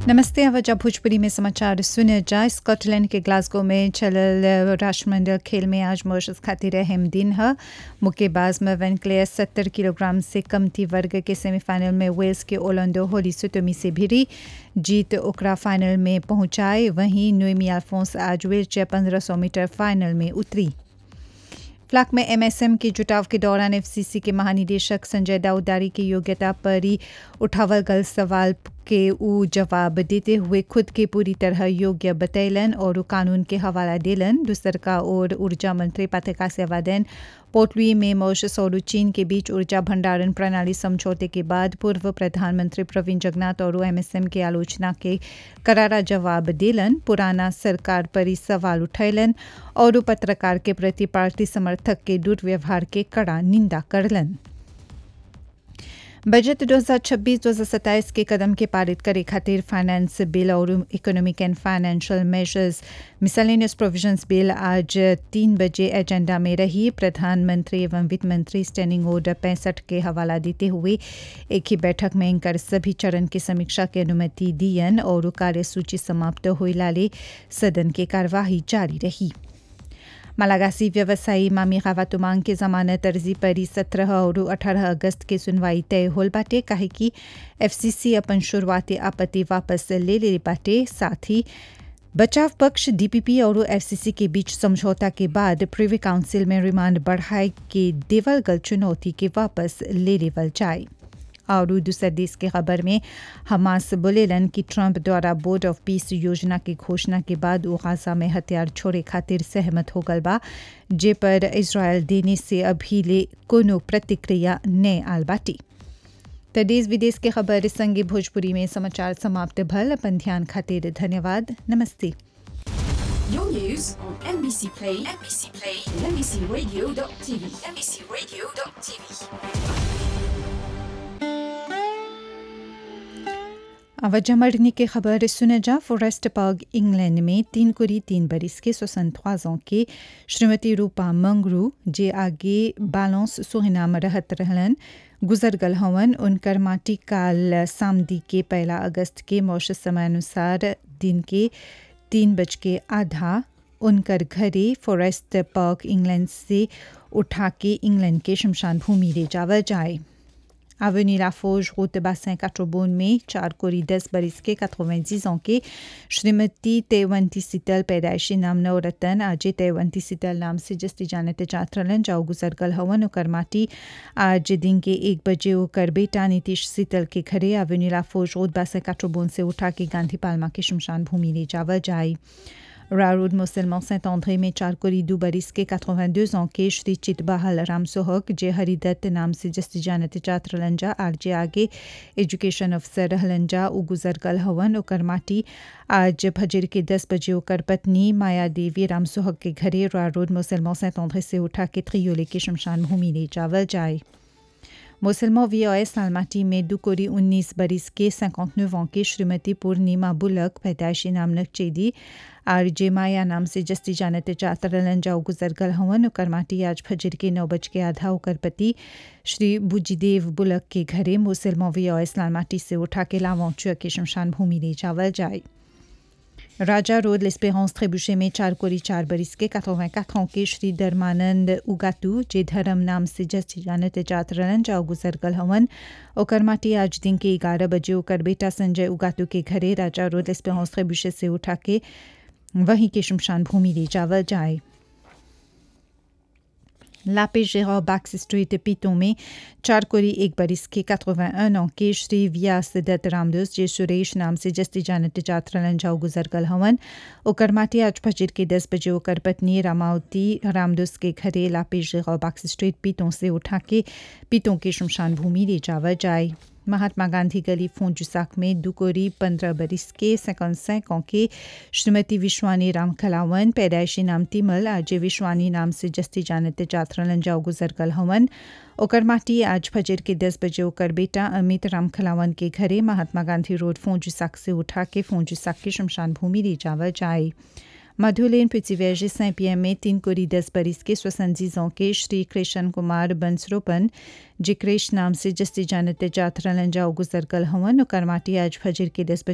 नमस्ते अवजा भोजपुरी में समाचार सुने जा स्कॉटलैंड के ग्लासगो में चलल राष्ट्रमंडल खेल में आज मॉरिशस खातिर अहम दिन है मुक्केबाज में वेनक्लेयर सत्तर किलोग्राम से कमती वर्ग के सेमीफाइनल में वेल्स के ओलंडो होली सुतोमी से भिड़ी जीत ओकरा फाइनल में पहुंचाए वहीं नोएमी अल्फोंस आज व्हीलचेयर पंद्रह सौ मीटर फाइनल में उतरी फ्लाक में एमएसएम के जुटाव के दौरान एफसीसी के महानिदेशक संजय दाऊदारी की योग्यता पर ही उठावल गल सवाल के ऊ जवाब देते हुए खुद के पूरी तरह योग्य बतैलन और कानून के हवाला दिलन दूसर का ओर ऊर्जा मंत्री पथिका सेवादैन पोर्टलुई में मॉरिशस और चीन के बीच ऊर्जा भंडारण प्रणाली समझौते के बाद पूर्व प्रधानमंत्री प्रवीण जगन्नाथ और एमएसएम के आलोचना के करारा जवाब दिलन पुराना सरकार पर ही सवाल उठैलन और पत्रकार के प्रति पार्टी समर्थक के दुर्व्यवहार के कड़ा निंदा करलन बजट 2026-2027 के कदम के पारित करे खातिर फाइनेंस बिल और economic and financial measures miscellaneous provisions bill आज तीन बजे एजेंडा में रही प्रधानमंत्री एवं वित्त मंत्री स्टैंडिंग ऑर्डर पैंसठ के हवाला देते हुए एक ही बैठक में इनकर सभी चरण की समीक्षा की अनुमति दियन और कार्यसूची समाप्त हो लाले सदन की कार्यवाही जारी रही मलागासी व्यवसायी मामी खावातुमांग के जमानत अर्जी पर सत्रह और अठारह अगस्त के सुनवाई तय होल बाटे काहे कि एफसीसी अपन शुरुआती आपत्ति वापस ले ले बाटे साथ ही बचाव पक्ष डीपीपी और एफसीसी के बीच समझौता के बाद प्रिवी काउंसिल में रिमांड बढ़ाए के देवल गल चुनौती के वापस ले लेवल जाए और दूसरे देश के खबर में हमास बोलेलन कि ट्रंप द्वारा बोर्ड ऑफ पीस योजना की घोषणा के बाद वो गाजा में हथियार छोड़े खातिर सहमत हो गल बा जे पर इसराइल देने से अभी ले कोनो प्रतिक्रिया न आल बाटी तो देश विदेश के खबर संगे भोजपुरी में समाचार समाप्त भल अपन ध्यान खातिर धन्यवाद नमस्ते Your news on NBC Play, NBC Play, and NBCRadio.tv, NBCRadio.tv. अवजा मरने की खबर सुने जा फॉरेस्ट पार्क इंग्लैंड में तीन कुरी तीन बरिस के सोसन ख्वाजों के श्रीमती रूपा मंगरू जे आगे बालोंस सुहिनाम रहत रहलन गुजर गल हवन उनकर माटी काल सामदी के पहला अगस्त के मौसम समय अनुसार दिन के तीन बज के आधा उनकर घरे फॉरेस्ट पार्क इंग्लैंड से उठा के इंग्लैंड के शमशान भूमि ले जावा जाए Avenue Laforge, route Bassin Catrobon में चार कोरी दस बरिस के 90 ans के श्रीमती तेवंती सीतल पैदाइशी नाम नौ रतन आज तेवंती सीतल नाम से जस्ती जानते चात्रलन जाओ गुजर गल हवन ओकर माटी आज दिन के एक बजे ओकर बेटा नीतीश सीतल के घरे एवेन्यू लाफोज रोड बासे काट्रोबोन से उठा के गांधी पालमा के शमशान भूमि ले जावा जाए रारोड मुसलमान सेंट आंद्रे में चार कोरी दो बरिस के 82 ans के श्री चितबहाल राम सोहक जे हरिदत्त नाम से जस्ती जानते चात्र लंजा आर जे आगे एजुकेशन अफसर रहलंजा उ गुजर गल हवन ओकर माटी आज फजर के 10 बजे ओकर पत्नी माया देवी राम सोहक के घरे रारोड मुसलमान सेंट आंद्रे से उठा के त्रियोले के शमशान भूमि ले जावल जाए मुसलमान वीओएस सालमाटी में दुकोरी 19 बरिस के 59 ans के श्रीमती पूर्णिमा बुलक पैदाइशी नाम नकचेदी आर जे माया नाम से जस्ती जानते चातरलन जाओ गुजर गल हवन ओकर माटी आज फजर के नौ बज के आधा ओकर पति श्री बुजीदेव बुलक के घरे मुसलमान वीओएस लालमाटी से उठा के लावौचुआ के शमशान भूमि ले जावल जाए राजा रोड लेस्पेरेंस ट्रेबुशे में चार कोरी चार बरिस के 84 ans के श्री धर्मानंद उगातू जे धर्म नाम से जस्ती जानते चातरलन जाओ गुजर गल हवन ओकर माटी आज दिन के ग्यारह बजे ओकर बेटा संजय उगातू के घरे राजा रोड लेस्पेरेंस ट्रेबुशे से उठा के वहीं के शमशान भूमि ले जावल जाए लापे गेरा बैक्स स्ट्रीट पीतों में चार कोरी एक बरिस के 81 ans के श्री व्यास दत्त रामदोस जे सुरेश नाम से जस्ती जानते चात्रलन जाओ गुजर गल हवन ओकर माटी आज फजर के 10 बजे ओकर पत्नी रामावती रामदोस के घरे लापे गेरा बैक्स स्ट्रीट पीतों से उठा के पीतों के शमशान भूमि ले जावा जाए महात्मा गांधी गली फोंजुसाक में दुकोरी पंद्रह बरिस के सैकंसैक के श्रीमती विश्वानी राम खलावन पैदाइशी नाम तिमल आज विश्वानी नाम से जस्ती जानते चात्रलन जाओ गुजर गल हवन ओकर माटी आज फजर के दस बजे ओकर बेटा अमित राम खलावन के घरे महात्मा गांधी रोड फोंजुसाक से उठा के फोंजुसाक के शमशान भूमि ले जावा जाए मधुलेन पृथ्वीवर्जी सैं पियम में तीन कोरी दस बरिस के स्वसंजीजों के श्री कृष्ण कुमार बंसरोपन जे कृष्ण नाम से जस्ती जानते जाथरलन जाओ गुजर गल हवन और करमाटी आज फजर के दस बजे